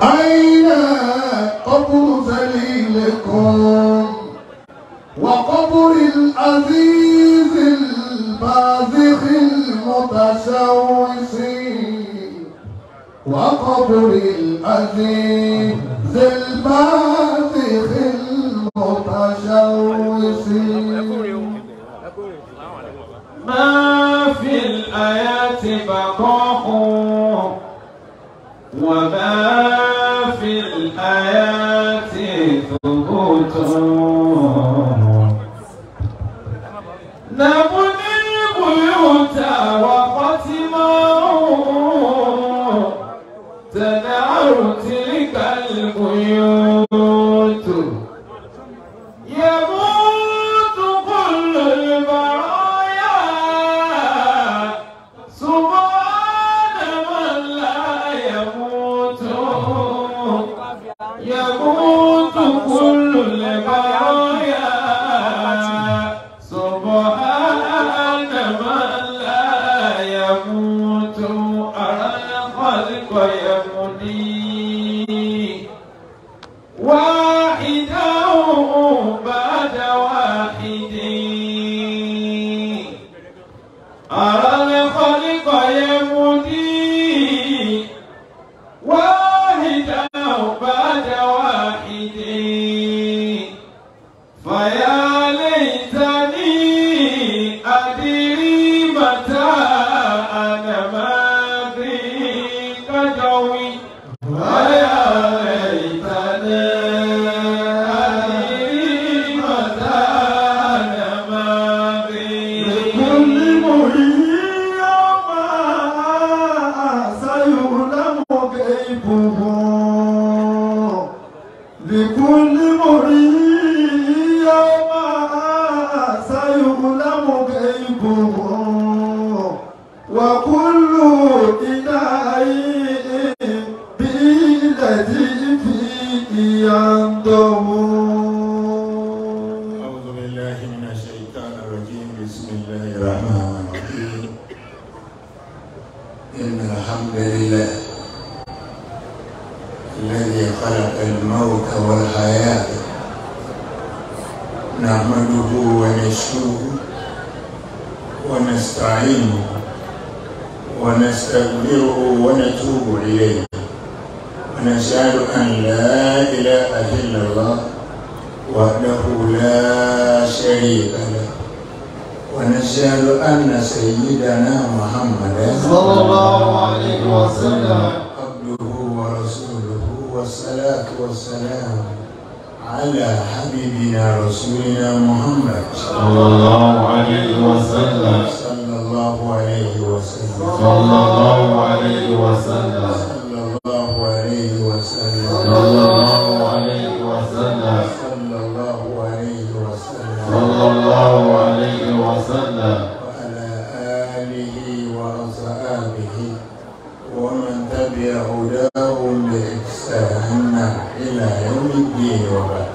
أين قبر ذليلكم وقبر العزيز البازخ المتشوش وقبر العزيز البازخ المتشوش ما في الآيات بقاء وما في الآيات ثبوت نبني البيوت وقتما تنار تلك البيوت يموت كل البرايا سبحان من لا يموت يموت كل البرايا سبحان من لا يموت أرى الخلق يمضي واحدا بعد واحد أرى الخلق يمضي واحدا بعد واحد فيا ليتني أدري متى أنا ماضي كجوي ويا ليتني أدري متى أنا ماضي لكل مريء ما سيعلم غيبه لكل مريء ما سيعلم غيبه وكل إله بالذي فيه ينظر أعوذ بالله من الشيطان الرجيم بسم الله الرحمن الرحيم إن الحمد لله الذي خلق الموت والحياة نحمده ونشكره ونستعينه ونستغفره ونتوب إليه ونشهد أن لا إله إلا الله وحده لا شريك له ونشهد أن سيدنا محمدا صلى الله عليه وسلم عبده ورسوله والصلاة والسلام على حبيبنا رسولنا محمد صلى الله عليه وسلم صلى الله عليه وسلم صلى الله عليه وسلم صلى الله عليه وسلم صلى الله عليه وسلم صلى الله عليه وسلم صلى الله عليه وسلم وعلى آله وأصحابه ومن تبع هداهم بإحسان إلى يوم الدين وبعد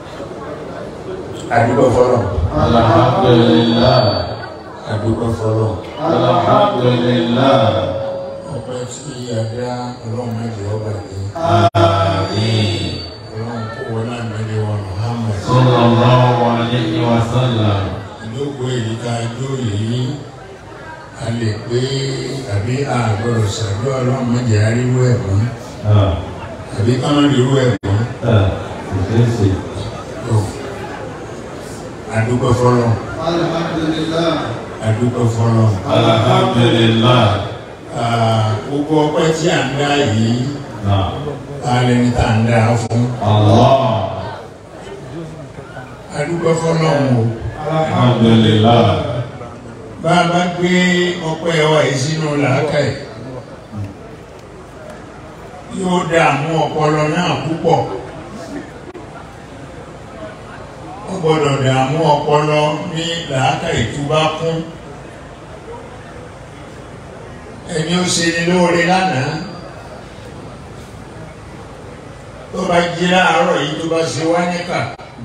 أدوك فلان الحمد لله أدوك فلان الحمد لله ọpẹ́ tí a dá ọlọ́run mẹ́jọ ọba yìí آمين ọlọ́run kó wọn náà mẹ́jọ wọn Muhammad صلى الله عليه وسلم ìlógo èyí ká jó yìí a lè pé àbí àgbọ̀rọ̀ ṣàdúrà ọlọ́run mẹ́jọ aríwó ẹ̀ mọ́ آه. àbí ká má rí irú ẹ̀ mọ́ آه. ìfẹsẹ̀ tó adúpẹ́ fọlọ́ alhamdulillah adúpẹ́ fọlọ́ الحمد لله gbogbo ọpẹ́ tí à ń dá yìí نعم alẹ́ ní tá à ń dá fún الله adúpẹ́ fọlọ́ o. الحمد لله bá a bá gbé ọpẹ́ wa yìí sínú làákàyè yóò dààmú ọpọlọ náà púpọ̀ ó gbọ́dọ̀ dààmú ọpọlọ ní làákàyè tó bá kún ẹni ó ṣe ni lóore lánàá tó bá jí láàárọ̀ yìí tó bá ṣe wá níkà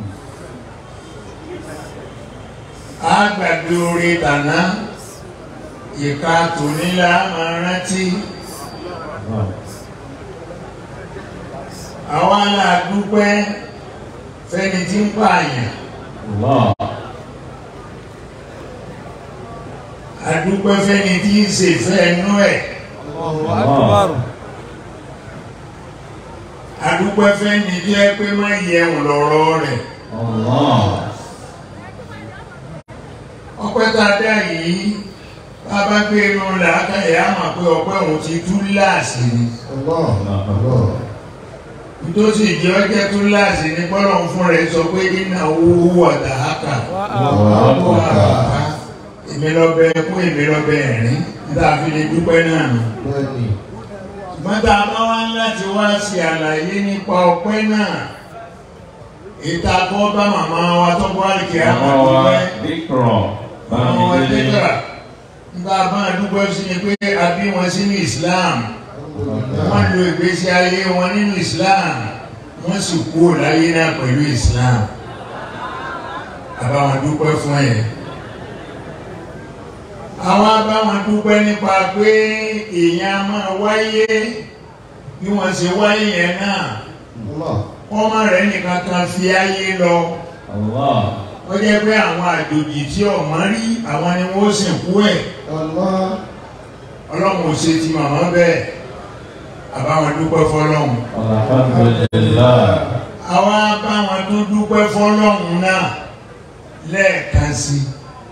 á gbàgbé oore tàná ìka tònílá máa rántí àwa náà dúpẹ́ fẹ́ni tí ń pààyàn Allah. adúpẹ́ fẹ́ni tí ń ṣe fẹ́ ẹnu ẹ̀ Allah. adúpẹ́ fẹ́ni tí ẹ pé má yẹun lọ́rọ̀ rẹ̀ Allah. ọpẹ́ tá a dá yìí bá a bá gbé inú làákàyè á mà pé ọpẹ́ òun ti tú láàsì ni nítòsí ìjẹ́ ọjẹ́ tú láàsì ni bọ́lọ̀ ń fún rẹ̀ sọ pé iná owó wà dàákà èmi lọ bẹ kún èmi lọ bẹ ẹ̀rín níta fi lè dúpẹ́ náà nù. ṣùgbọ́n tá a bá wá láti wá ṣe àlàyé nípa ọpẹ́ náà ìta kọ́ bá màmá wa tó bọ́ àlìkè àmọ́ Àwọn wa dúpẹ́ Bíkrọ̀ àwọn wa Bámidélé. dúpẹ́ nígbà bá a dúpẹ́ sí ni pé a bí wọn sínú Islam wọ́n lo ìgbésí ayé wọn nínú Islam wọ́n sì kúrò láyé náà pẹ̀lú Islam àbáwọn dúpẹ́ fún ẹ̀ àwọn abáwọn dúpẹ́ nípa pé èèyàn máa wáyé bí wọ́n ṣe wáyé yẹn náà wọ́n má rẹ̀ nìkan kan fi ayé lọ Allah. ó jẹ́ pé àwọn àjòjì tí ọ̀mọ rí àwọn ni wọ́n sìnkú ẹ̀ ọlọ́run ò ṣe ti màmá bẹ́ẹ̀ àbáwọn dúpẹ́ fọlọ́run Alhamdulillah. àwa báwọn tó dúpẹ́ fọlọ́run náà lẹ́ẹ̀kan sí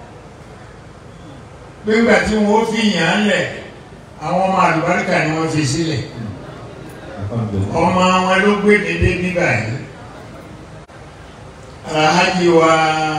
i gbígbà tí wọ́n fi yàn án lẹ̀ àwọn ọmọ àlùbáríkà ni wọ́n fi sílẹ̀ Alhamdulillah. ọmọ wọn ló gbé dédé bíbà yìí alhaji wa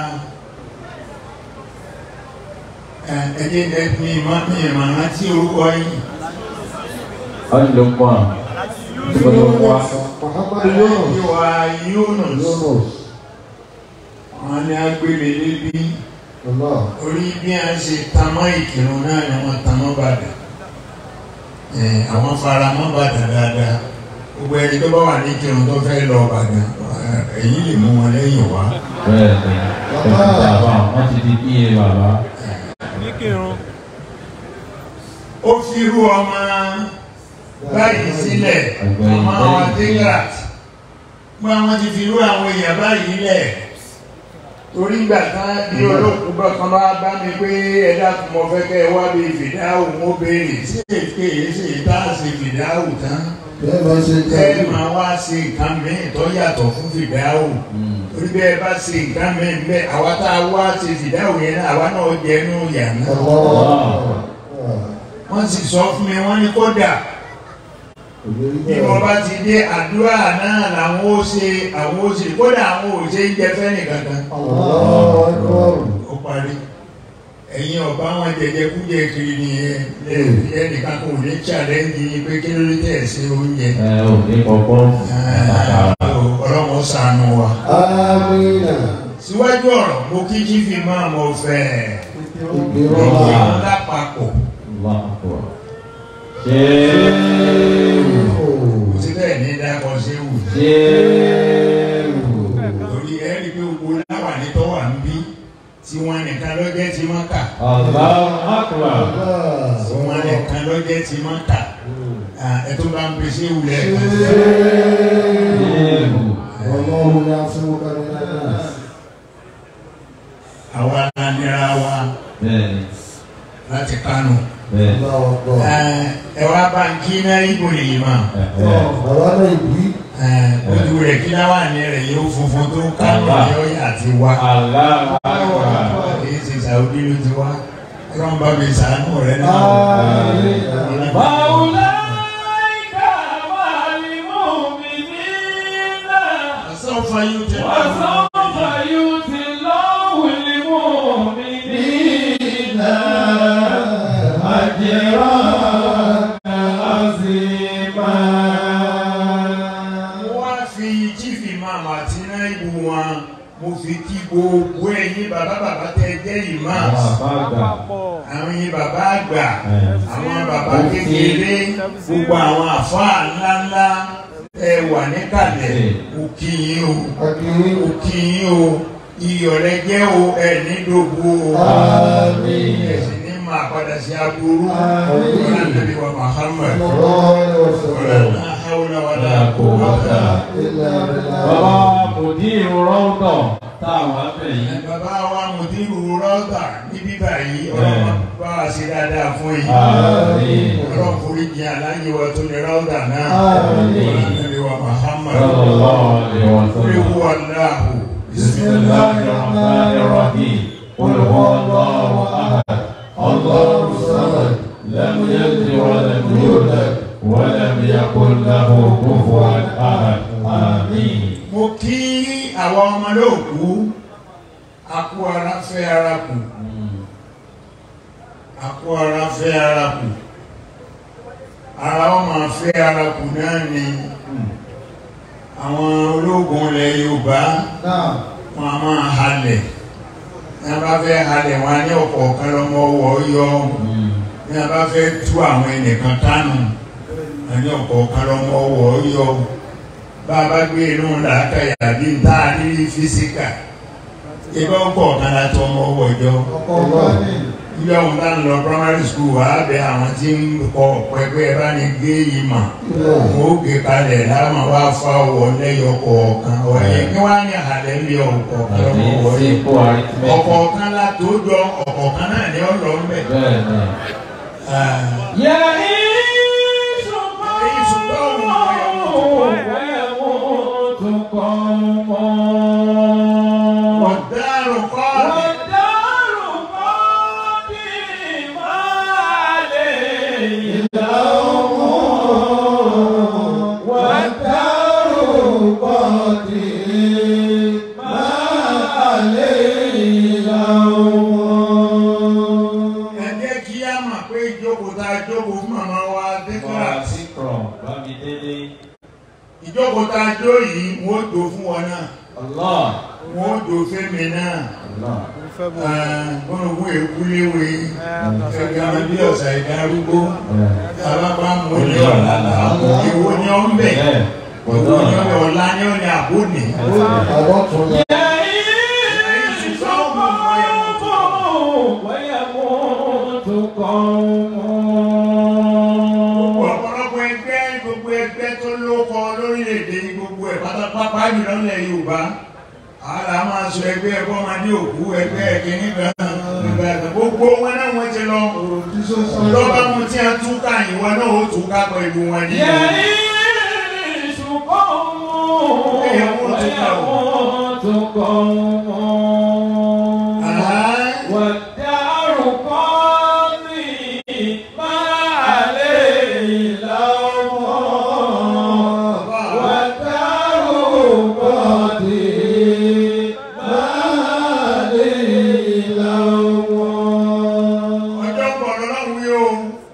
ẹdí ẹdí mi ìmọ̀ rántí orúkọ yìí Ọlọ́pàá. Ìgbàlọ́wọ́. alhaji wa Yunus wọn ni a gbé mi lébi orí bí a ṣe tamọ́ ìkírun náà ni wọ́n tamọ́ bàdà ẹ̀ àwọn fara mọ́ bàdà dáadáa gbogbo ẹni tó bá wà ní ìkírun tó fẹ́ lọ bàdà èyí lè mú wọn lẹ́yìn wá Bẹ́ẹ̀ni. Ẹ̀sìn bàbá wọ́n ti di bí iye bàbá. ó fi rú ọmọ báyìí sílẹ̀ ọmọ àwọn dégrat gbọ́ àwọn ti fi rú àwọn èèyàn báyìí lẹ̀ torí ìgbà kan bí olóòkú bá kan bá bá mi pé ẹ dákun mo fẹ́ kẹ́ ẹ wá bí fìdáhù mo béèrè sí èké yìí sì tá a ṣe fìdáhù tán ẹ máa wá ṣe nǹkan mìíràn tó yàtọ̀ fún fìdáhù torí bí ẹ bá ṣe nǹkan mìíràn bẹ́ẹ̀ àwa tá a wá ṣe fìdáhù yẹn náà àwa náà jẹ́ inú yàrá wọ́n sì sọ fún mi wọ́n ní kódà bí wọ́n bá ti dé àdúrà náà làwọn ó ṣe àwọn ó ṣe kódà àwọn ò ṣe ń jẹ fẹ́nì kankan ó parí ẹ̀yin ọ̀bá wọn jẹjẹ kújẹ kiri nìyẹn lẹ́ẹ̀bí ẹnìkan kò ní challenge yín pé kí ló dé tẹ̀ ṣe oúnjẹ Ẹ ò ní kọ̀kọ́. ọlọ́run ṣàánú wa. síwájú ọ̀rọ̀ mo kí jífì máa mọ̀ fẹ́ ìgbìmọ̀ lápapọ̀ Allah akbar. Ṣéèrù. kò sí bẹ́ẹ̀ ní dákọ̀ ṣé wù. Ṣéèrù. torí ẹ rí i pé gbogbo láwà ní tọ́wà ń bí tí wọ́n nìkan lọ́jẹ́ ti máa kà Allah akbar. tí wọ́n nìkan lọ́jẹ́ ti máa kà ẹ tó bá ń pè sí ìwúlẹ̀ Ṣéèrù. àwa la nira wa Bẹ́ẹ̀ni. láti Kánò Bẹ́ẹ̀ni. ẹ wá bá ń kí náà ibò nìyí mà Ẹ̀hẹ́. ojú rẹ̀ kí láwà ní rẹ̀ yóò funfun tó Kánò ní ọ̀yà àti wá Allah akbar. kì í ṣe Saudi ló ti wá ọlọ́run bá mi sàánú rẹ̀ náà. فأولئك مع المؤمنين سوف يؤتي وسوف يؤتي الله المؤمنين أجرا عظيما mo wá fi jífì máàmù àti náírà wọn mo fi kí gbogbo ẹ̀yin bàbá bàbá tẹ jẹ́ ìmáàmù àwọn yín bàbá àgbà àwọn bàbá kékeré gbogbo àwọn àfáà ńláńlá ẹ wà níkàlẹ̀ mo kí yín o mo kí yín o iyọ̀ rẹ jẹ́ o ẹ ní dògbò o Àmín. ẹ sì ní máa padà sí aburú Àmín. ọ̀là nàbí wa Muhammad ọ̀là náà hawla wala La quwwata. إلا بالله Bàbá Mùdírù Rọ́ọ̀dọ̀ táwọn abẹ́ yìí. bàbá wa mùdírù rọ́ọ̀dà ní bíbà yìí ọlọ́run bá wa ṣe dáadáa fún yìí Àmín. ọlọ́run forí jìn aláyé wa tó ní rọ́ọ̀dà náà Àmín. ọlọ́run wa Muhammad Sallallahu alaihi wa orí sallam. wà láàhù بسم الله الرحمن الرحيم قل هو الله احد الله الصمد لم يلد ولم يولد ولم يكن له كفوا احد امين mo kí àwọn ọmọ lóòkú akú ara fẹ́ ara kù akú ara fẹ́ ara kù ara wọn máa fẹ́ ara kù náà ni àwọn ológun ilẹ̀ Yorùbá نعم wọn a máa halẹ̀ ní a bá fẹ́ halẹ̀ wọn a ní ọ̀kọ̀ọ̀kan lọ́mọ ọwọ́ yọ ní a bá fẹ́ tú àwọn ẹnìkan kánú a ní ọ̀kọ̀ọ̀kan lọ́mọ ọwọ́ yọ bá a bá gbé inú làákàyà bí n tá a ní físíkà ibà ọ̀kọ̀ọ̀kan la tọ́ ọmọ ọwọ́ jọ ọkọ̀ ọba ní ilé ọ̀hún tá ń lọ primary school wà á bẹ àwọn tí ń kọ pẹpẹ bá ní gé yìí mà wọn ó gé kalẹ̀ láwọn wá fa ọwọ́ lẹ́yọ kọ̀ọ̀kan ọ̀yẹ́ kí wọ́n á ní àlẹ́ lé ọ̀kọ̀ọ̀kan àti lọ́wọ́ wọlé sípò arithmetic ọ̀kọ̀ọ̀kan la tó jọ ọ̀kọ̀ọ̀kan náà ní ọ̀lọ́ ń bẹ̀. bẹ́ẹ̀ ni. يعيش قوم ويموت قوم ọ̀daràn kọ́ والدار قادمة عليه اليوم والدار قديم ما عليه اليوم ẹ jẹ́ kí á mọ̀ pé ìjókòó tá a jókòó fún màmá wa dẹ́kọ̀rà Sikron, Bámidélé. ìjókòó tá a jó yìí wọ́n ó jó fún wọn náà Allah. wọ́n ó jó fẹ́mi náà Allah. gbọ́nàgbọ́n èkúléwé ẹgbẹ́ bí ọ̀sà ìdárúgbó alábá mú ní ọ̀la làákò ìwọ ni ó ń bẹ̀ Bẹ́ẹ̀. ìwọ ni ó ń bẹ̀ ọ̀la ni ó ní àbónì. àwọn tún lọ يعيش قوم ويموت قوم ọ̀pọ̀lọpọ̀ ẹgbẹ́ gbogbo ẹgbẹ́ tó lókọ lórílẹ̀‐èdè gbogbo ẹ̀ pátápátá jùlọ nílẹ̀ Yorùbá ààrẹ a máa sọ ẹgbẹ́ ẹ̀kọ́ máa ní òkú ẹgbẹ́ kìíní kan nígbà kan gbogbo wọn náà wọ́n ti lọ òròdí sọ́sọ́ lọ́ba mu tí a tún ká ìwọ náà ó tún ká pẹ̀lú wọn ní. يعيش قوم ويموت قوم والدار قاضي ما عليه لوم والدار قديم ما عليه لوم ọjọ́ ń bọ̀ lọ́lọ́run wí o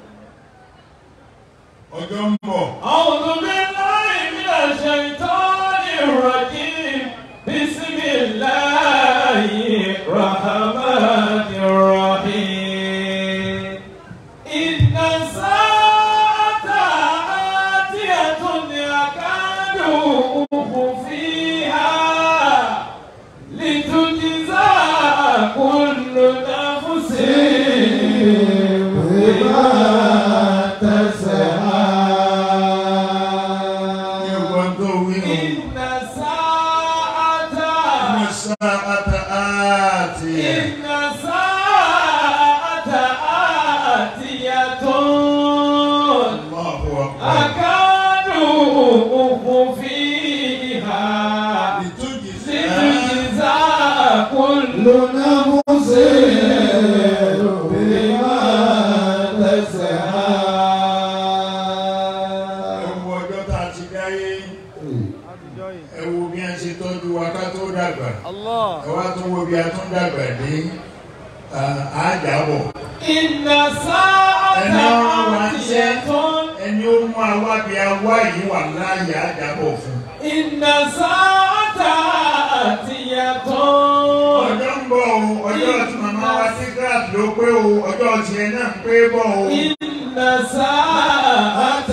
ọjọ́ ń bọ̀ أعوذ بالله من الشيطان الرجيم بسم الله الرحمن الرحيم إن الساعة آتية يكاد أخفيها لتجزى كل نفس بما ní تسعى ọgbọ́n tó wí o. إن الساعة الساعة آتية إن الساعة آتية الله أكبر أكاد أخفيها لتجزى لتجزى كل نفس بما تسعى ẹwù ọjọ́ tá a ti dáyé ẹwù bí a ṣe tọ́jú wa ká tó dàgbà ẹ wá tún wo bí a tún dàgbà dé àájábọ̀ إن الساعة آتية ẹni ó mú àwa bí a wá yìí wà láàyè àájábọ̀ fún إن الساعة آتية ọjọ́ ń bọ̀ o ọjọ́ tí màmá wa sí gíláàsì ló pé o ọjọ́ tiẹ̀ náà ń pé bọ̀ o إن الساعة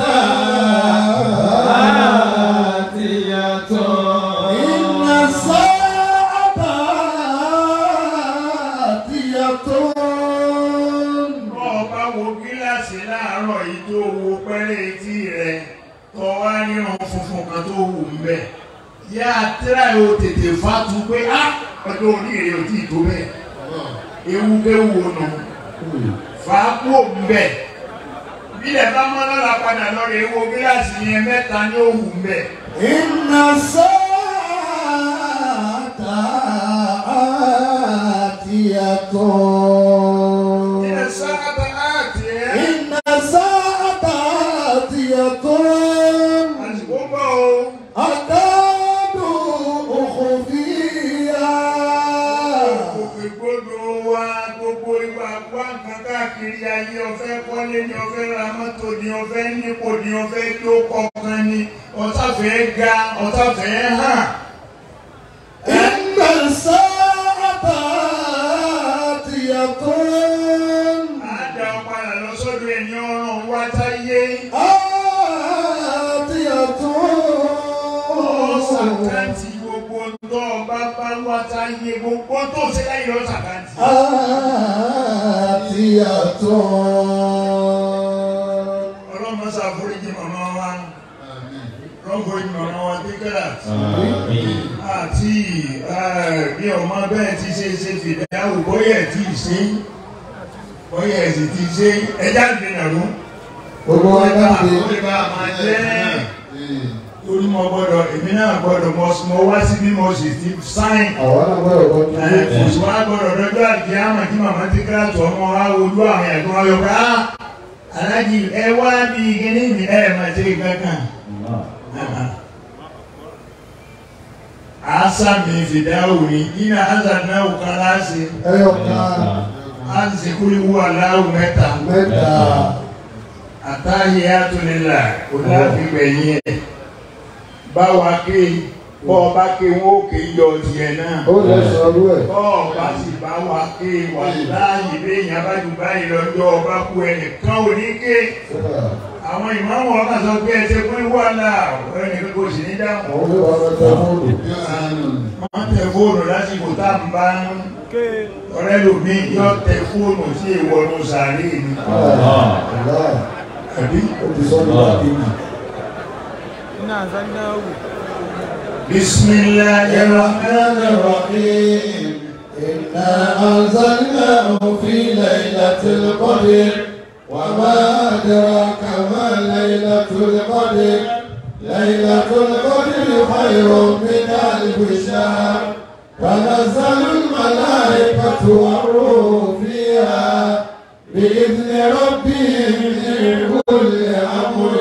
آتية إن الساعة آتية bọ́ ọ bá wo gíláàsì láàárọ̀ yìí tó wo pẹ́rẹ́ etí rẹ̀ tó wá ní wù ń bẹ̀ yá tíra yóò tètè fatu pé á ọjọ́ orí rẹ̀ ò tí ì tó bẹ́ẹ̀ ewu kéwu nù fàákù ń bẹ̀ bílẹ̀ bá mọ́ lọ́la padà lọ́rọ̀ ewu gíláàsì yẹn mẹ́ta ní òwú ń bẹ̀ إن الساعة آتية ilẹ̀ sábà áàtì ẹ̀ إن الساعة آتية àsìkò bọ̀ o أكاد أخفيها òkè gbọdọ̀ wa gbogbo ìwà wá nǹkan káàkiri ayé ọ̀fẹ́ kọ́lé ni ọ̀fẹ́ ra mọ́tò ni ọ̀fẹ́ nípò ni ọ̀fẹ́ tó kọ̀ọ̀kan ni ọ̀tàfẹ́ ga ọ̀tàfẹ́ hàn. إن الساعة آتية àádá ọ̀padà lọ sọ́dọ̀ ẹni ọ̀ràn wá táyé ọ̀sàkántì gbogbo tó ọba bá wá táyé gbogbo tó ṣe láyé ọ̀sàkántì. ọlọ́mọ ṣàforíjì màmá wa rọ́gbọ̀ọ́jì màmá wa dékẹ́rà àti bí ọmọ bẹ́ẹ̀ ti ṣe ṣe fìdáwò bóyẹ̀ tí ì ṣe bóyẹ̀ sì ti ṣe ẹjá ìdènàrú Gbogbo wa jáde. ó lè bá a máa jẹ́ torí mo gbọ́dọ̀ èmi náà gbọ́dọ̀ mo mo wá sí bí mo sì ti sáìn Àwọn náà gbọ́dọ̀ kọ́ ní ẹ̀ kò sí wá gbọ́dọ̀ lọ́jọ́ àti àmọ̀ tí màmá ti kíra tó ọmọ wa olú àwọn ẹ̀gbọ́n wa yọ pé á alájì ẹ wá bí kíní mi ẹ máa ṣe kankan asami fidawo ni ina azanawo kalasi ẹyọ kan azikuli wu aláwo mẹ́ta mẹ́ta àtàhíyàtò nílà kò láti gbẹ̀yìn ẹ̀ báwa ké bọ́ ọba ké wọ́n ó ké yọ tiẹ̀ náà ó lè sọrú ẹ̀. bọ́ ọba sì bá wa ké wà láàyè béèyàn abájú báyìí lọ́jọ́ ọba kú ẹnìkan ò ní ké àwọn ìmáàmù ọba sọ pé ẹ ṣe fún wàhálà ẹnìkan kò sì ní dáhùn àwọn olè wà lọ́jọ́ fóònù. wọ́n tẹ fóònù lásìkò tá à ń bá ń ọ̀rẹ́ lòmí yọ tẹ fóònù sí ìwọ̀nù sàárè mi Ọ̀la àbí ó ti sọ ní láti mú. bismillahirrahmanirrahim. الرحيم إنا أنزلناه في ليلة القدر وما أدراك ما ليلة القدر ليلة القدر خير من ألف شهر تنزل الملائكة والروح فيها بإذن ربهم من كل أمر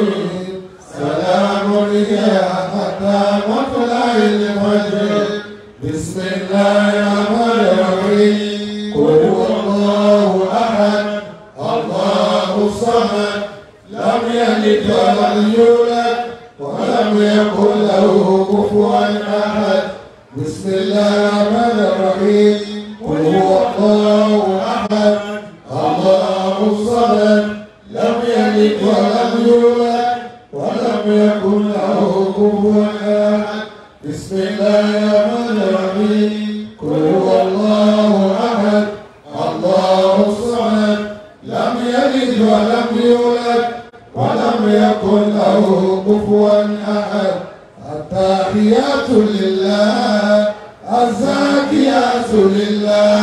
سلام هي حتى مطلع الفجر بسم الله الرحمن الرحيم قل هو الله احد الله الصمد لم يلد ولم يولد ولم يكن له كفوا احد بسم الله الرحمن الرحيم قل هو الله احد الله الصمد لم يلد ولم يولد ولم يكن له كفوا احد بسم الله الرحمن الرحيم قل هو الله احد الله الصمد لم يلد ولم يولد ولم يكن له كفوا احد التحيات لله الزاكيات لله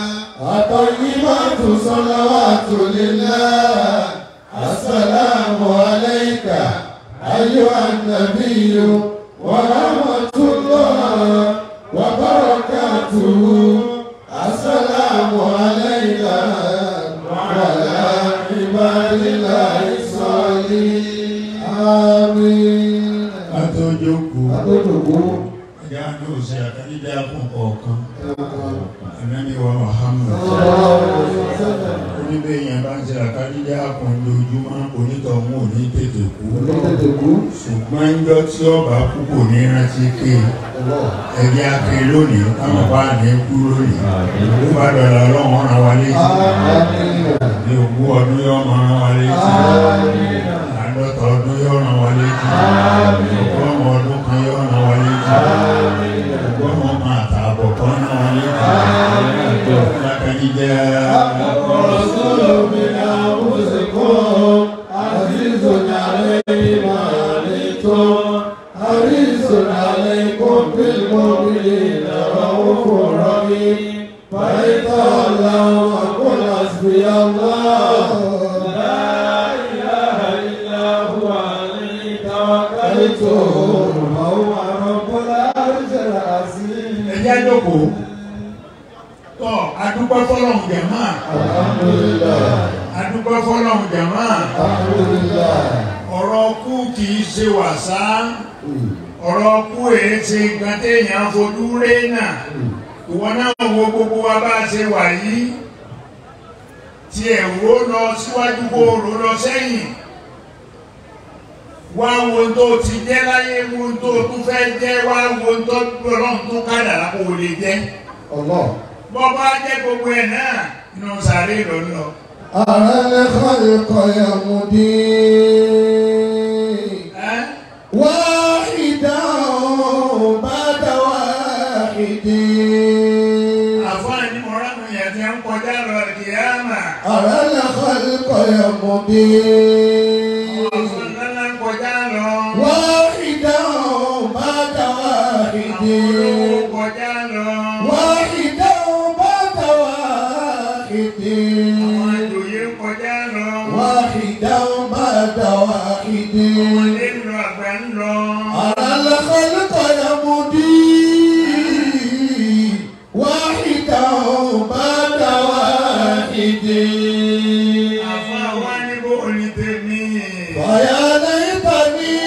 الطيبات صلوات لله السلام عليك أيها النبي ورحمة الله وبركاته السلام علينا وعلى عباد الله الصالحين آمين Atójókòó. Adódògbò Ẹja ní òsè àtàlídá fún ọ̀kan. Ànábì wa Muhammad. Oníbẹ̀ yẹn bá ń ṣe àtàlídá fún lójúmọ́ onítọ̀hún ò ní tètè kú. Olódòdògbò Ṣùgbọ́n ńjọ́ tí ọba kú kò ní rántí ké. Ẹ̀rí ake lónìí, táwọn bá ní kú lónìí. Ó bá dọ̀là ọlọ́run rán wa létí. Àmín. Ní ogún ọdún yóò máa rán wa létí. Àádọ́ta ọdún yóò rán wa létí. Ọgọ́rùn-ún ọdún kan yóò rán wa létí. Ọgọ́rùn-ún kan àtààbọ̀ kan rán wa létí. Lákàtí jẹ́ رسول من أنفسكم عزيز عليه ما عنتم حريص عليكم بالمؤمنين رؤوف رحيم فإن تولوا فقل حسبي الله لا إله إلا هو عليه توكلت توكلت وهو رب العرش العظيم ẹjẹ́ jókòó tọ́ adúpẹ́ fọlọ́hún jàmá الحمد لله adúpẹ́ fọlọ́hún jàmá الحمد لله ọ̀rọ̀ kú kì í ṣe wàsá ọ̀rọ̀ kú èé ṣe nǹkan téèyàn fojú ré náà ìwọ náà wo gbogbo wa bá a ṣe wà yìí tí ẹ̀ wó lọ síwájú kó rò lọ sẹ́yìn wá wo ohun tó ti jẹ́ láyé wo ohun tó tún fẹ́ jẹ́ wá wo ohun tó lọ́rùn tó kádàrá kó o lè jẹ́ الله bọ́ bá jẹ́ gbogbo ẹ̀ náà inú sàárè lọ ń lọ. أرى الخلق يمضي ẹ́ واحدا بعد واحد àfáàní mọ̀ránù yẹn ti ń kọjá lọ kìámà أرى الخلق يمضي ọ̀sán ńlá ń kọjá lọ واحدا بعد واحد àwọn olówó kọjá lọ واحدا بعد واحد àwọn àjòyè kọjá lọ واحدا بعد واحد ọmọdé ń lọ àgbà ń lọ أرى الخلق يمضي واحدا بعد واحد àfa wa ní bó ní tèmi ويا ليتني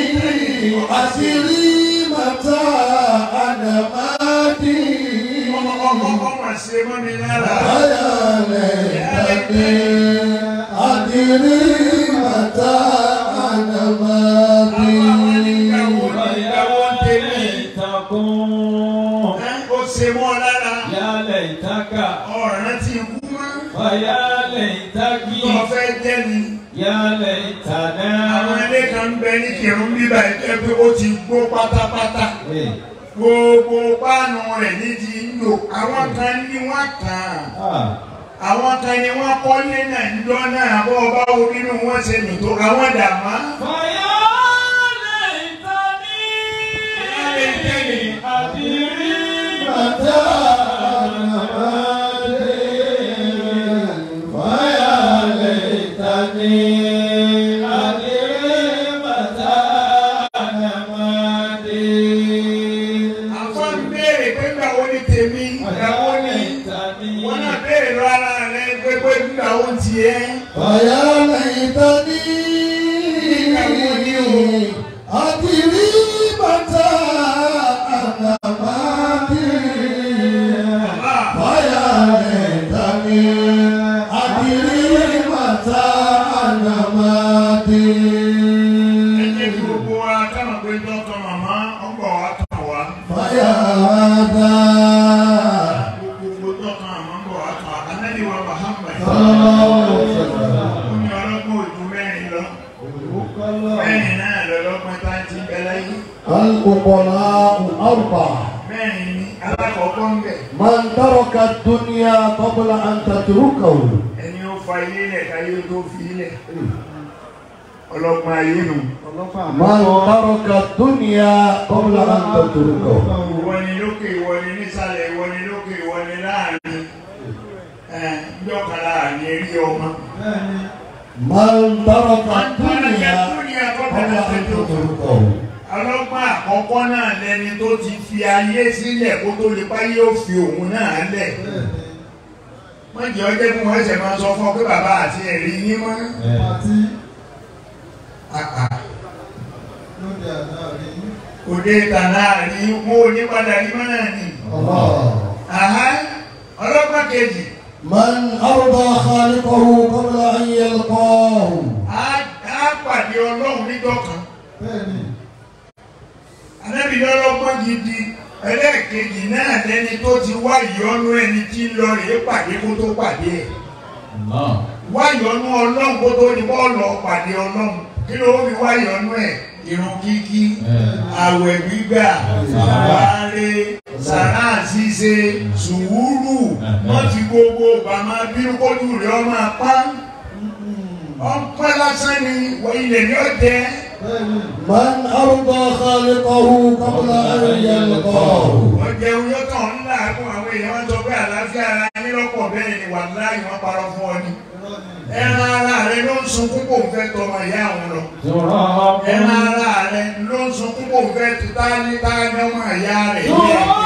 أسري متى أنا ماتي ọmọ ọmọ ọmọ ṣe mọ́ mi lára ويا ليتني أدري متى أنا àfa wa ní ماتي ìgbàwó ní ìgbàwó tèmi ليتكم ẹ́ ó ṣe mọ́ lára يا ليتك ọ̀ràn ti kú mọ́ فيا tó ليتك fẹ́ jẹ́ ni. يا àwọn ليتنا ilé kan ń bẹ ní kírun bíbá ẹgbẹ́ pé ó ti gbó pátápátá إيه. gbogbo páànù rẹ̀ ní ti ń lò àwọn kan ní wọ́n kàn آه. àwọn kan ní wọ́n kọ́lé náà ń jọ náà bọ́ ọba wo nínú wọn ṣe nìtò àwọn dàmá. فيا ليتني أدري متى أنا ماتي ويا ليتني أدري متى أنا ماتي àfọ ń béèrè pé nígbà wo ni tèmi ìgbà wo ni wọn náà béèrè lọ ara rẹ pé pé nígbà wo ti yẹ. ويا ليتني أدري متى أنا ماتي ويا ليتني أدري متى أنا ماتي ẹ jẹ́ kí gbogbo wa káwọn pé dọ́kọ̀ màmá ọgbà wa kàn wá. فيا هذا gbogbo dọ́kọ̀ màmá ń bọ̀ wá kàn wá. Ànábì wa Muhammad. صلى الله عليه وسلم ó ní ọlọ́gbọ́n ojú mẹ́rin lọ. mẹ́rin náà lọ́lọ́gbọ́n tá a ti bẹ láyé. الفقراء أربعة mẹ́rin ni alákọ̀ọ́kọ́ ń bẹ̀. من ترك الدنيا قبل أن تتركه ẹni ó fa ilé lẹ̀ káyé tó fi ilẹ̀. ọlọ́gbọ́n ayé nù. من ترك الدنيا قبل أن تتركه ìwọ ni lókè ìwọ ni nísàlẹ̀ ìwọ ni lókè ìwọ ni láàrin. ẹ ǹjọ́ka láàrin eré ọmọ. من ترك wọ́n ń bá الدنيا dúnìá قبل kọ́kọ́ أن tó tó. تتركه ọlọ́gbọ́n àkọ́kọ́ náà lẹni tó ti fi ayé sílẹ̀ kó tó lè páyé ó fi òun náà lẹ̀. wọ́n jẹ́ ọjọ́ fún wọn ẹsẹ̀ máa sọ fún ọ pé bàbá àti ẹ̀rí yín mọ́. Àà, òde tànà rí mú onípadà rí mọ́ náà ni. الله Àhá, ọlọ́gbọ́n kejì من أرضى خالقه قبل أن يلقاه á á pàdé ọlọ́run níjọ́ kan. Ànábì lọ́lọ́gbọ́n gidi ẹlẹ́ẹ̀kejì náà lẹni tó ti wá ìyọ́nú ẹni tí ń lọ rèé pàdé kó tó pàdé ẹ̀. الله wá ìyọ́nú ọlọ́run kó tó ní bọ́ọ̀lù ọ̀pàdé ọlọ́run kí ló fi wá ìyọ́nú ẹ̀ irun kíkí àwẹ̀ gbígbà àwárí sàrà ṣíṣe sùúrù wọ́n ti gbogbo bàmá bínú kójú rẹ̀ ọmọ apá ọpẹ́ lásán ni wọ ilẹ̀ ní ọ̀jẹ́ من أرضى خالقه قبل أن يلقاه wọ́n jẹun yóò tàn ń làágùn àwọn èèyàn wọn sọ pé àlàáfíà ara yín lọ́pọ̀ bẹ́ẹ̀ ni wàláhì wọ́n parọ́ fún ọ ni. ẹran ara rẹ ló ń sunkún kò ń fẹ́ tọmọ ìyá àwọn lọ. تراب ẹran ara rẹ ló ń sunkún kò ń fẹ́ tu táyé táyé ọmọ ìyá rẹ̀ ní ẹ̀jẹ̀.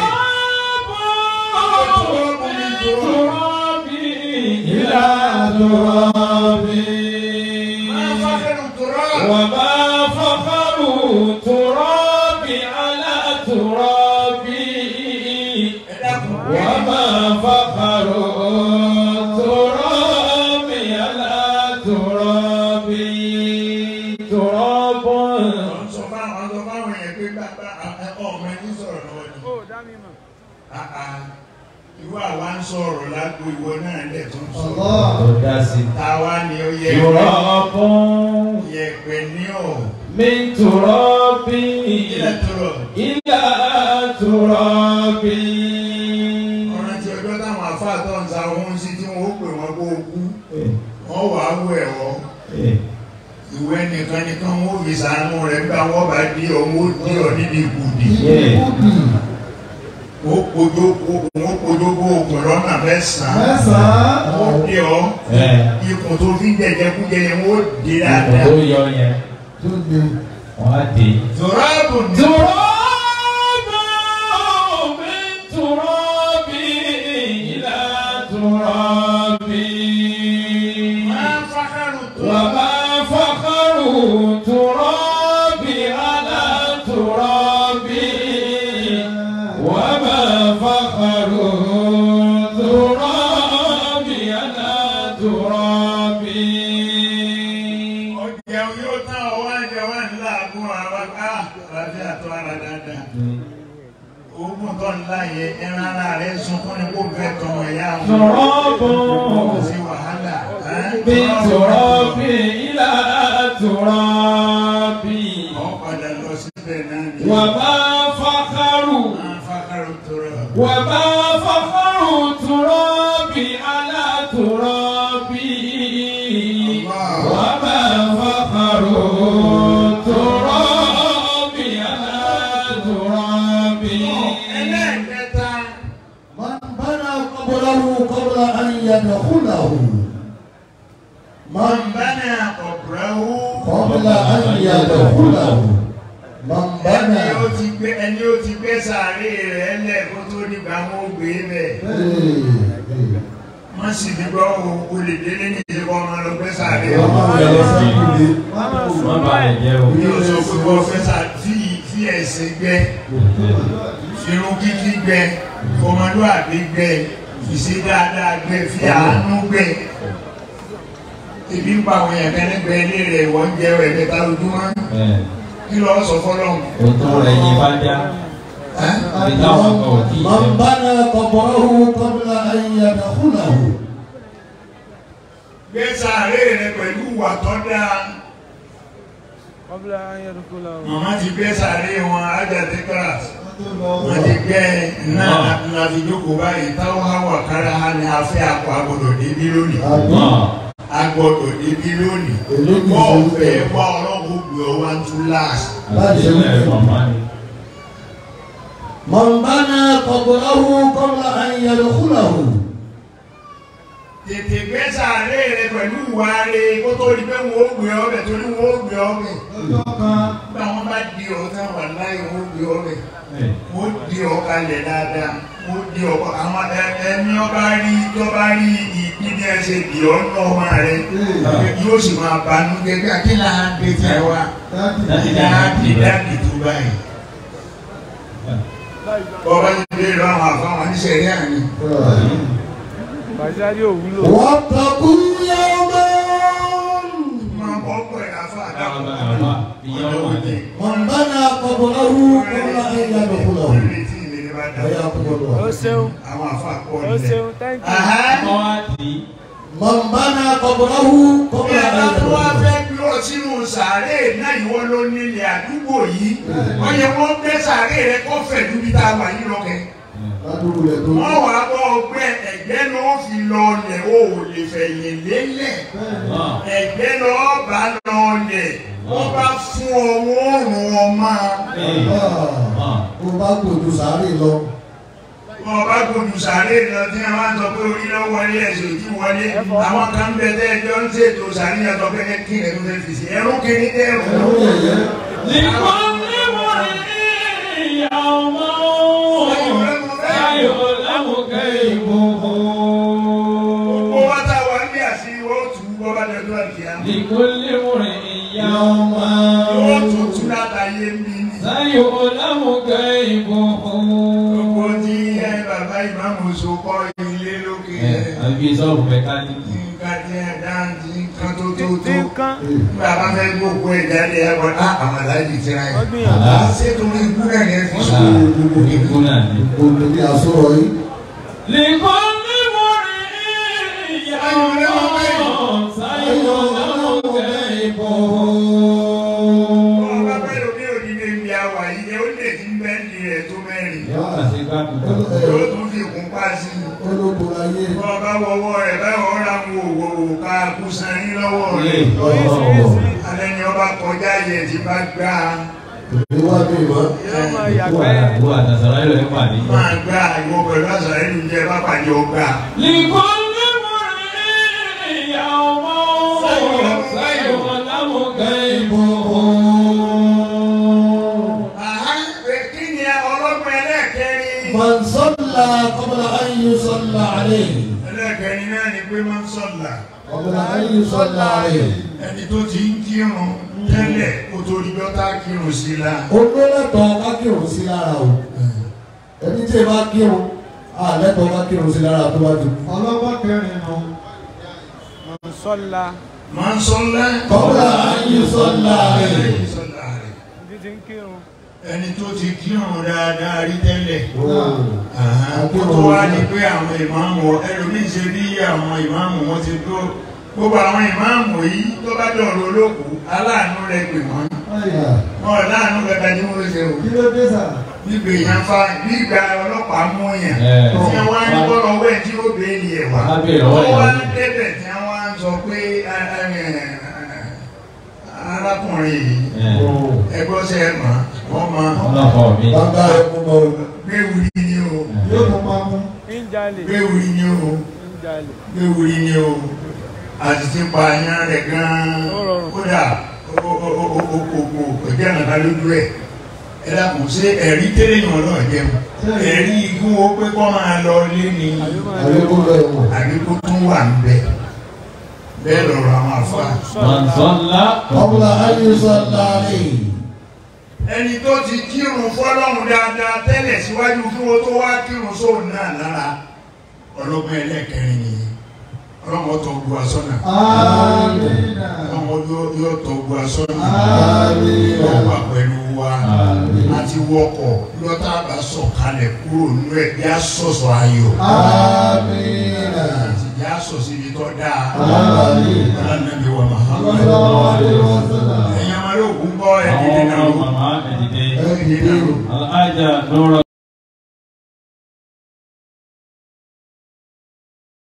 ترابي إلى ترابي máa fákẹ́rù tòrọ́. وما فخر ترابي على ترابي ẹ dákun. وما فخر ترابي على ترابي تراب Wọ́n sọ fáwọn sọ fáwọn èèyàn pé bàbá ọmọ ẹni sọ̀rọ̀ lọ́wọ́ ni. Àà, Ìwọ àwa ń sọ̀rọ̀ lágbo ìwọ náà lẹ̀ tó ń sọ̀rọ̀. تداسي Táwa ni ó yẹ تراب yẹ̀pẹ̀ ní ọ̀. من ترابي Ilẹ̀ tọrọ. إلى ترابي Ọ̀rọ̀ tí ọjọ́ táwọn àfáà tó ń sa ohun sí tí wọ́n ó pè wọ́n kó kú. Wọ́n wà á wọ ẹ̀wọ́. Ìwé nìkan nìkan wọ́n ó fi sàánú rẹ̀ nígbà wọ́n bá dí ọ, wọ́n ó dí ọ níbi ìkùdì. Wọ́n kojú wọ́n kojú bó oògùn lọ́nà mẹ́sàn-án. Wọ́n dí ọ. Ikùn tó fi jẹjẹkújẹ yẹn wọ́n ó dé dáadáa. tó yọ yẹn wọ́n á dé. Tòráàbù ní. تراب من ترابي إلى ترابي Máa fákàrù tó. وما فخر ترابي على ترابي وما فخر ترابي على ترابي Ọjà yóò tán ọwọ́ ẹ̀jẹ̀ wà nílá àgún àwọn ká àti àtọ́ ara dáadáa. Ogun tó ńlá yẹ ẹran ara rẹ̀ sunkún ní kó fẹ́ tọmọ ìyá wọn. تراب Kò sí wàhálà. من تراب إلى تراب Wọ́n padà lọ síbẹ̀ náà ni. وما فخر Máa fákàrù tó rọ̀. وما فخر تراب على تراب وما فخر تراب على تراب Ẹlẹ́ẹ̀kẹta. من بنى قبره قبل أن يدخله من Bánà ọ̀bùrẹ́wò. قبل أن يدخله من Ẹni بنى ó ti gbé ẹni ó ti gbé sàárè rẹ̀ lẹ̀ kó tó nígbà wọn ó gbé bẹ̀. Wọ́n sì ti gbọ́ o lè délé ní ìṣẹ́kọ̀ ọmọ lọ gbé sàárè rẹ̀. má bà lè jẹ́ o. Bí o sọ pé wọ́n fẹ́ sá fi fi ẹ̀sìn gbẹ, irun kíkí gbẹ, ọmọlúwàbí gbẹ, ìṣe dáadáa gbẹ, fi àánú gbẹ. Ebi ń pa àwọn èèyàn kẹ́lẹ́gbẹ́ ilé rẹ̀ wọ́n ń jẹ́ ẹ̀ẹ́dẹ́ta lójúmọ́. Kí lọ́ọ́ sọ fọ́lọ́hún? òtún rẹ̀ yìí bá já ibi táwọn kan ò tí ì من jẹun. بنى قبره قبل أن يدخله Gbé sàárè rẹ̀ pẹ̀lú ìwà tó dáa. قبل أن يدخله Màmá ti gbé sàárè wọn ájàdé kíláàsì. Wọ́n ti gbé náà láti jókòó báyìí táwọn háwà kára ha ni a fẹ́ àpò agbọ́dọ̀ débí lónìí. náà agbọ́dọ̀ débi lónìí wọ́n fẹ́ wá ọlọ́run gbé ọ wá tún láàsì. àdéhùn màmá ni. من بنى قبره قبل أن يدخله tètè gbé sàárè rẹ pẹ̀lú ìwà rẹ kó tó di pé wọ́n ó gbé ọbẹ̀ torí wọ́n ó gbé ọbẹ̀. nígbà wọn bá di ọ tán wà láyé wọ́n ó gbé ọbẹ̀ wọ́n ó di ọ kalẹ̀ dáadáa wọ́n ó di ọ àwọn ẹ- ẹni ọba rí tọ́ba rí ìpínlẹ̀ bí ẹ ṣe di ọ ní ọmọ rẹ yóò sì máa banú gẹ́gẹ́ kí là ń gbé tẹ wá kí là ń di dáàbì tó báyìí. bọ́ba ti dé lọ àwọn àfáwọn oníṣẹ̀rí àná. Bàṣárí ò wúlò. واتقوا يوما máa bọ́ pẹ̀ àfa Àwọn àdàpọ̀. àmà ìyẹn wò ní. من بنى قبره قبل أن يدخله حياكم Ó الله ṣeun, àwọn àfa pọ̀ ó nílẹ̀. ṣeun, thank you. Wọ́n á tì í. من بنى قبره قبل Bí ẹ أن bá tó wá يدخله fẹ́ bí ọ sínú sàárè náà ìwọ ló nílẹ̀ àdúgbò yìí. Wọ́n yẹ wọ́n gbé sàárè rẹ kó fẹ̀ ju bí tá a wà yìí lọ́kẹ́. ládùúgbò rẹ̀ tó Wọ́n wàá bọ́ ọgbẹ́ ẹ̀gbẹ́ ló fi lọ lẹ̀ o ò lè fẹ̀yìn lélẹ̀. Náà Ẹ̀gbẹ́ lọ bá lọ lẹ̀. wọ́n bá fún ọwọ́ ọ̀rùn ọmọ Kó bá gbòdù sáré lọ. wọn bá gbòdù sàárè lọ tí wọn máa ń sọ pé orí lọ wọlé ẹsẹ̀ ojú wọlé àwọn kan bẹ tẹ́ ẹjọ́ ń ṣètò sàárè yẹn sọ pé kí ẹ̀ ló fẹ́ fi sí ẹrú kiri dẹ́ ẹrú. Ẹ̀rọ yẹ̀yẹ́. لكل امرئ يوما سيعلم كيفه gbogbo wa tá a wà ní àṣírí wọ́n tù ú bọ́ bá dẹ́dọ́ àkíyá. لكل امرئ يوما wọ́n tù tú látàyé mi ni. سيعلم كيفه gbogbo tí ẹ bàbá ìmáàmù so kọ́ ilé lókè ẹ̀. àbí sọ́ọ̀bù mẹkáníìkì. nǹkan tí ẹ dáńtì nǹkan tó tó tí tó. ń kán nígbà bá fẹ́ gbogbo ẹ̀ jáde ẹ̀ wọ́n á àwọn aláàjì ti ra wọ́n ẹ̀. gbìyànjú. ṣé torí ikú náà ni ẹ fi sọ. ikú náà ni. Gbogbo ní àsọ̀rọ̀ yìí. لكل امرئ يوما سيعلم كيفه ọba bẹ́ẹ̀ lómi òní lè mi àwà yìí ẹ ó lè ti bẹ́ẹ̀ ní ẹ̀ tó mẹ́rin. yóò kà sí gbàgbọ́. yóò tún fi kún pa sí i. Ológun ayé. ọba wọwọ́ rẹ̀ báwọn ọ̀rá ń wo òwò ká kú sanni lọ́wọ́ Ilé rẹ̀. oríṣiríṣi alẹ́ ni ọba kọjá yẹ ti bá gbá Ìwádìí ìmọ̀. yóò máa Wà yàgbẹ́ wà àtàsàrà yóò ẹ̀ pàdé. máa gbá ìwọ pẹ̀lú àṣà ìlú jẹ bá pàdé ọgbà. لكل امرئ يوما سيعلم كيفه àhá kí ni ọlọ́gbọ́n ẹlẹ́ẹ̀kẹrin. من صلى قبل أن يصلى عليه. ẹlẹ́ẹ̀kẹrin náà ni pé máa ń sọ̀là. قبل أن يصلى عليه. ẹni tó ti ń kírun tẹ́lẹ̀ kó tó rí bọ́tà kírun sí la. Olólẹ́tọ̀ ká kírun sí lára o. Ẹni tí ẹ bá kírun, àlẹ́tọ̀ ká kírun sí lára tó bá ti kú. ọlọ́gbọ́n kẹrin nù. sọ́la máa ń sọ́lá. قبل أن يصلى عليه. sọ́lá rẹ̀. ibi tí ń kírun ẹni tó ti kírun dáadáa rí tẹ́lẹ̀. Oh. kó tó wá ní pé àwọn ìmáàmù ẹlòmíì ṣe bí àwọn ìmáàmù wọn ti tó gbogbo àwọn ìmáàmù yìí tó bá dọ̀rọ̀ olókù aláàánú rẹ pè wọ́n wọn láàánú kankan tí wọ́n ṣe o kí ló dé sà. gbígbé yẹn fa gbígba ọlọ́pàá mú yẹn Ẹ̀. tí wọ́n á ní bọ́lọ̀ wẹ̀ tí ó béèlì ẹ̀ wá Á béèrè lọ́wọ́ wọ́n wá ìyàwó. débẹ̀ tí wọ́n á sọ pé ẹ, ẹ, ẹ, arákùnrin yìí ẹgbọ́n ṣe é mọ̀ wọ́n mọ̀ ọlọ́kọ̀ mi. Bàbá rẹ̀ kú mọ́ o. gbéwìrì ni o yóò tún máa mú. ń jalè gbéwìrì ni o. ń jalè léwuri ni o àti ti pa àyàn rẹ̀ gan-an Ó rọrùn. kódà kò jẹ́ nàta lójú ẹ̀ ẹ dàkún ṣé ẹ̀rí tẹ́lẹ̀ yàn náà jẹun ẹ̀rí igun wo pé kọ́ máa lọ lé ni àbí máa Àlékún lọ ẹ̀wọ̀n. àbí kó tún wà ń bẹ bẹ́ẹ̀ lọ́rọ̀ àwọn àfa. من صلى قبل أن يصلى عليه. ẹni tó ti kírun fọlọ́run dáadáa tẹ́lẹ̀ síwájú kí wọ́n tó wá kírun sóun náà lára ọlọ́gbọ́n ẹlẹ́kẹrin nìyí ọlọ́mọ tó gbọ́ asọ́nà Amina. ọlọ́mọ yóò tó gbọ́ asọ́nà. Amina. wọ́n wà pẹ̀lú wa Àmín. àti wọkọ̀ lọ́tà bá sọ̀kalẹ̀ kúrò nínú ẹ̀ bí a sọ̀sọ̀ ayọ̀ Amina. àti bí a sọ̀ síbi tó dáa Àmín. ọlọ́nàbí wa Muhammad Sallallahu alaihi wasallam. ẹ̀yin ọmọdé ògún bọ́ ẹ̀ dídé àwọn náà ọmọ màmá ẹ̀dìdẹ́. Ẹ dìde o. alájà lọ́rọ̀